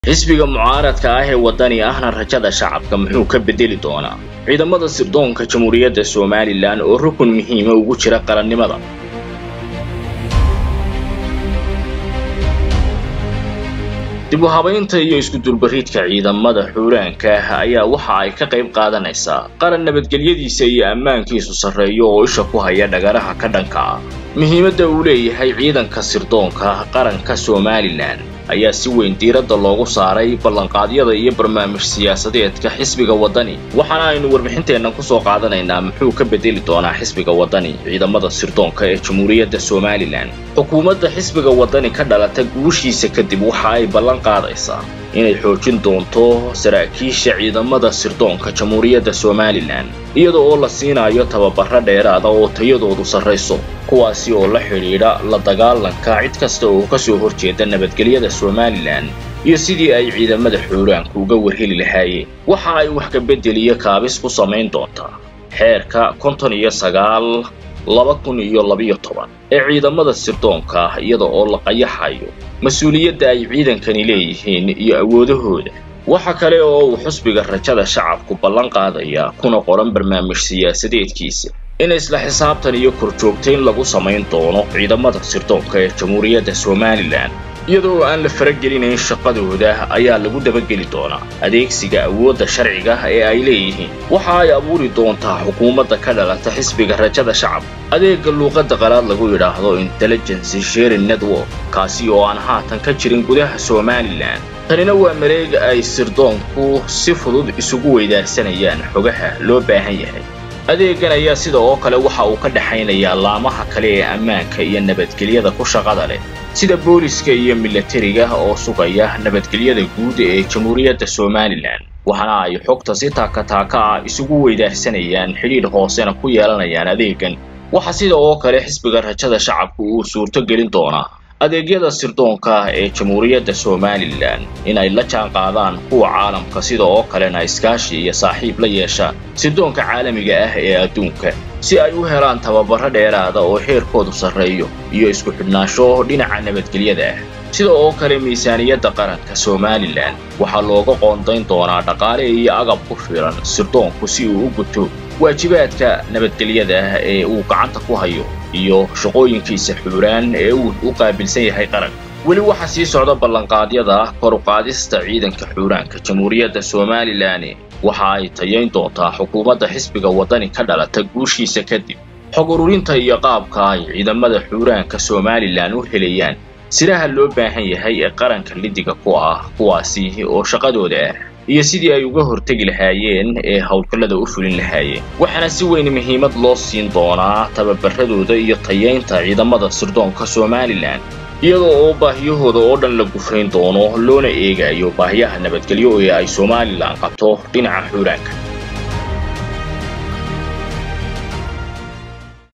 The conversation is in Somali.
xisbiga mucaaradka ah ee waddani ahna rajada shacabka muxuu ka beddeli doonaa ciidamada sirdoonka jamhuuriyadda somalilan oo rukun muhiima ugu jira qarannimada dib u habaynta iyo iskudulbarridka ciidamada xuuraanka ah ayaa waxa ay ka qayb qaadanaysaa qaran nabadgelyadiisa iyo ammaankiisu sarreeyo oo isha ku haya dhagaraha ka dhanka ah muhiimadda uu leeyahay ciidanka sirdoonka qaranka somalilan ayaa si weyn diiradda loogu saaray ballanqaadyada iyo barnaamij siyaasadeedka xisbiga waddani waxaana aynu warbixinteennan ku soo qaadanaynaa muxuu ka beddeli doonaa xisbiga waddani ciidamada sirdoonka ee jamhuuriyadda somalilan xukuumadda xisbiga waddani ka dhalata guushiisa kadib waxa ay ballan qaadaysaa inay xoojin doonto saraakiisha ciidamada sirdoonka jamhuuriyadda somalilan iyada oo la siinayo tababaro dheeraada oo tayadoodu sarrayso kuwaasi oo la xidhiidha la dagaalanka cid kasta oo ka soo horjeeda nabadgelyada somalilan iyo sidii ay ciidamada xuuraanku uga warheli lahaayeen waxa ay wax ka beddeliyo kaabis ku samayn doontaa xeerka konton iyo sagaal laba kun iyo labiyo toban ee ciidamada sirdoonka ah iyada oo la qayaxayo mas-uuliyadda ay ciidankani leeyihiin iyo awoodahooda waxa kale oo uu xusbiga rajada shacabku ballan qaadayaa kuna qoran barnaamij siyaasadeedkiisa in isla xisaabtan iyo korjoogtayn lagu samayn doono ciidamada sirdoonka ee jamhuuriyadda somalilan iyadoo aan la faragelinayn shaqadooda ayaa lagu dabageli doonaa adeegsiga awoodda sharciga ee ay leeyihiin waxa ay abuuri doontaa xukuumadda ka dhalata xisbiga rajada shacab adeegga luuqadda qalaad lagu yidhaahdo intelligency sharing network kaasi oo aan haatan ka jirin gudaha somalilan tanina waa mareeg ay sirdoonku si fudud isugu weydaarsanayaan xogaha loo baahan yahay adeeggan ayaa sida oo kale waxa uu ka dhexaynayaa laamaha kale ee ammaanka iyo nabadgelyada ku shaqada leh sida booliska iyo milatariga oo sugaya nabadgelyada guud ee jamhuuriyadda somalilan waxaana ay xogta si taakataaka ah isugu weydaarsanayaan xidhiidh hoosena ku yeelanayaan adeeggan waxa sida oo kale xisbiga rajada shacabku uu suurto gelin doonaa adeegyada sirdoonka ah ee jamhuuriyadda somalilan in ay la jaan qaadaan kuwa caalamka sida oo kalena iskaashi iyo saaxiib la yeeshaan sirdoonka caalamiga ah ee adduunka si ay u helaan tababaro dheeraada oo heerkoodu sarreeyo iyo isku xidhnaansho dhinaca nabadgelyada ah sida oo kale miisaaniyadda qaranka somalilan waxaa looga qoondayn doonaa dhaqaale iyo agab ku filan sirdoonku si uu u guto waajibaadka nabadgelyada ah ee uu gacanta ku hayo iyo shaqooyinkiisa xuuraan ee uu u qaabilsan yahay qaranka weli waxaa sii socda ballanqaadyada kor u qaadista ciidanka xuuraanka jamhuuriyadda somalilan waxa ay tayayn doontaa xukuumadda xisbiga waddani ka dhalata guushiisa kadib xog ururinta iyo qaabka ay ciidamada xuuraanka somalilan u helayaan siraha loo baahan yahay ee qaranka lidiga ku ah kuwaasi oo shaqadooda ah iyo sidii ay uga hortegi lahaayeen ee howlgallada u fulin lahaayeen waxaana si weyn muhiimad loo siin doonaa tababaradooda iyo tayaynta ciidamada sirdoonka somalilan iyadoo oo baahiyahooda oo dhan la gufayn doono loona eegayo baahiyaha nabadgelyo ee ay somalilan qabto dhinaca xuuraanka